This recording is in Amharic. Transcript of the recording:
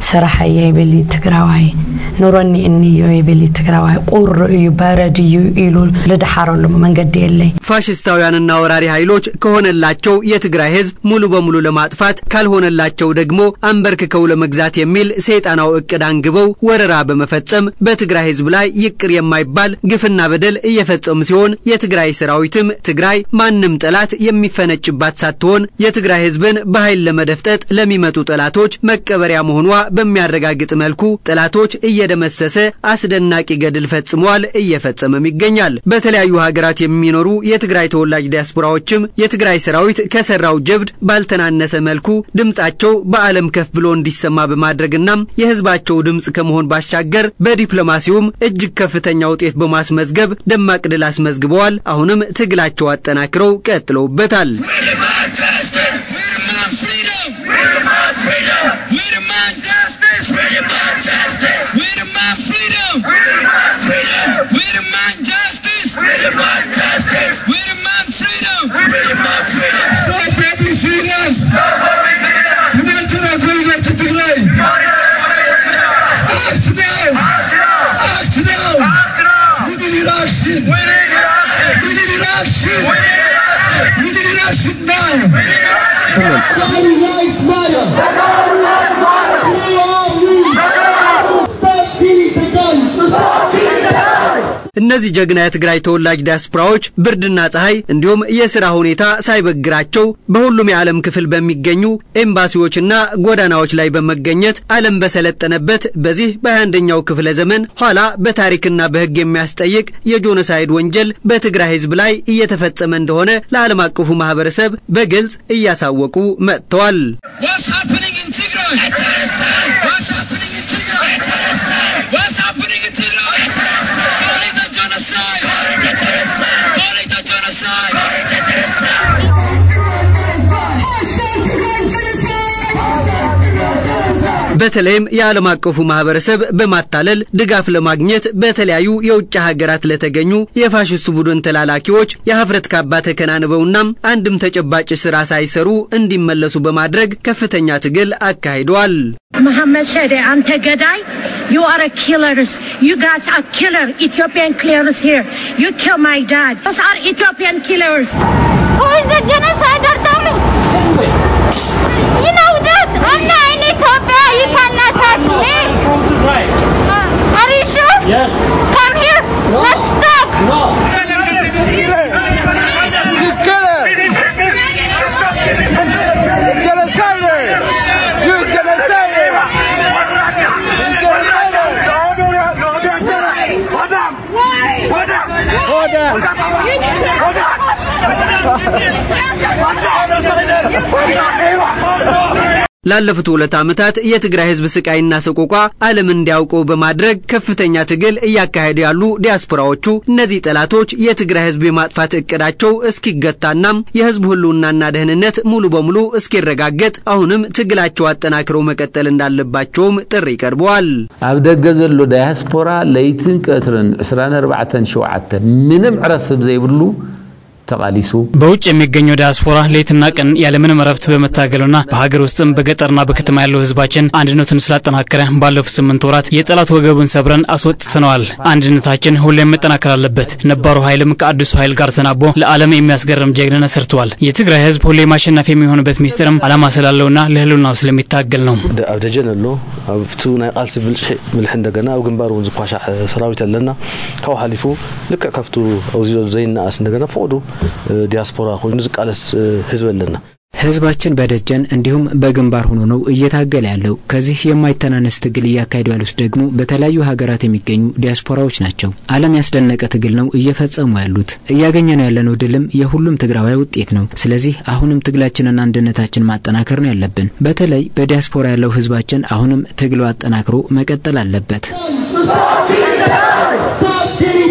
ስራሐየ ይብል ትግራዋይ ኑሮኒ እንዮ ይብል ትግራዋይ ቁር እዩ በረድ እዩ ኢሉ ልድሓረሉ መንገዲ የለይ ፋሽስታውያንና ወራሪ ኃይሎች ከሆነላቸው የትግራይ ህዝብ ሙሉ በሙሉ ለማጥፋት ካልሆነላቸው ደግሞ አንበርክከው ለመግዛት የሚል ሰይጣናው እቅድ አንግበው ወረራ በመፈጸም በትግራይ ህዝብ ላይ ይቅር የማይባል ግፍና በደል እየፈጸሙ ሲሆን የትግራይ ሰራዊትም ትግራይ ማንም ጠላት የሚፈነጭባት ሳትሆን የትግራይ ህዝብን በኃይል ለመደፍጠጥ ለሚመጡ ጠላቶች መቀበሪያ መሆኗ በሚያረጋግጥ መልኩ ጠላቶች እየደመሰሰ አስደናቂ ገድል ፈጽሟል፣ እየፈጸመም ይገኛል። በተለያዩ ሀገራት የሚኖሩ የትግራይ ተወላጅ ዲያስፖራዎችም የትግራይ ሰራዊት ከሰራው ጀብድ ባልተናነሰ መልኩ ድምጻቸው በዓለም ከፍ ብሎ እንዲሰማ በማድረግና የህዝባቸው ድምጽ ከመሆን ባሻገር በዲፕሎማሲውም እጅግ ከፍተኛ ውጤት በማስመዝገብ ደማቅ ድል አስመዝግበዋል። አሁንም ትግላቸው አጠናክረው ቀጥለውበታል። እነዚህ ጀግና የትግራይ ተወላጅ ዲያስፖራዎች ብርድና ፀሐይ እንዲሁም የሥራ ሁኔታ ሳይበግራቸው በሁሉም የዓለም ክፍል በሚገኙ ኤምባሲዎችና ጎዳናዎች ላይ በመገኘት ዓለም በሰለጠነበት በዚህ በ21ኛው ክፍለ ዘመን ኋላ በታሪክና በሕግ የሚያስጠይቅ የጆኖሳይድ ወንጀል በትግራይ ሕዝብ ላይ እየተፈጸመ እንደሆነ ለዓለም አቀፉ ማህበረሰብ በግልጽ እያሳወቁ መጥተዋል። በተለይም የዓለም አቀፉ ማህበረሰብ በማታለል ድጋፍ ለማግኘት በተለያዩ የውጭ ሀገራት ለተገኙ የፋሽስቱ ቡድን ተላላኪዎች የሀፍረት ካባ ተከናንበውና አንድም ተጨባጭ ስራ ሳይሰሩ እንዲመለሱ በማድረግ ከፍተኛ ትግል አካሂደዋል። መሐመድ ሸዴ አንተ ገዳይ You are a killers. You guys are killer. Ethiopian killers here. You kill my dad. Those are Ethiopian killers. Who is the genocider? Tell me. You know that. I'm not in Ethiopia. You cannot touch me. Uh, are you sure? Yes. Come here. Let's talk. No. You killer! Genocider! You genocider! You genocider! Hold on! ላለፉት ሁለት ዓመታት የትግራይ ህዝብ ስቃይና ሰቆቋ ዓለም እንዲያውቀው በማድረግ ከፍተኛ ትግል እያካሄዱ ያሉ ዲያስፖራዎቹ እነዚህ ጠላቶች የትግራይ ህዝብ የማጥፋት እቅዳቸው እስኪገታና የህዝቡ ህልውናና ደህንነት ሙሉ በሙሉ እስኪረጋገጥ አሁንም ትግላቸው አጠናክረው መቀጠል እንዳለባቸውም ጥሪ ቀርበዋል። ኣብ ደገ ዘሎ ዳያስፖራ ለይትን ቀትርን 24 7 ምንም ዕረፍቲ ዘይብሉ ተቃሊሱ በውጭ የሚገኘው ዲያስፖራ ሌትና ቀን ያለምንም እረፍት በመታገሉና በሀገር ውስጥም በገጠርና በከተማ ያለው ህዝባችን አንድነቱን ስላጠናከረ ባለፉት ስምንት ወራት የጠላት ወገቡን ሰብረን አስወጥተነዋል። አንድነታችን ሁሌም መጠናከር አለበት። ነባሩ ኃይልም ከአዲሱ ኃይል ጋር ተናቦ ለዓለም የሚያስገርም ጀግንነት ሰርተዋል። የትግራይ ህዝብ ሁሌም አሸናፊ የሚሆንበት ሚስጥርም ዓላማ ስላለውና ለህልውናው ስለሚታገል ነው። ኣብ ደጀን ኣሎ ኣብቲ ናይ ቃልሲ ምልሒ እንደገና ኣብ ግንባር እውን ዝኳሻሕ ሰራዊት ኣለና ካብኡ ሓሊፉ ልክዕ ካብቱ ኣውዚዞ ዘይነኣስ እንደገና ፈቅዱ ዲያስፖራ ኮይኑ ዝቃለስ ህዝብ ኣለና ህዝባችን በደጀን እንዲሁም በግንባር ሆኖ ነው እየታገለ ያለው። ከዚህ የማይተናነስ ትግል እያካሄዱ ያሉት ደግሞ በተለያዩ ሀገራት የሚገኙ ዲያስፖራዎች ናቸው። ዓለም ያስደነቀ ትግል ነው እየፈጸሙ ያሉት። እያገኘ ነው ያለነው ድልም የሁሉም ትግራዋይ ውጤት ነው። ስለዚህ አሁንም ትግላችንና አንድነታችን ማጠናከር ነው ያለብን። በተለይ በዲያስፖራ ያለው ህዝባችን አሁንም ትግሉ አጠናክሮ መቀጠል አለበት። Stop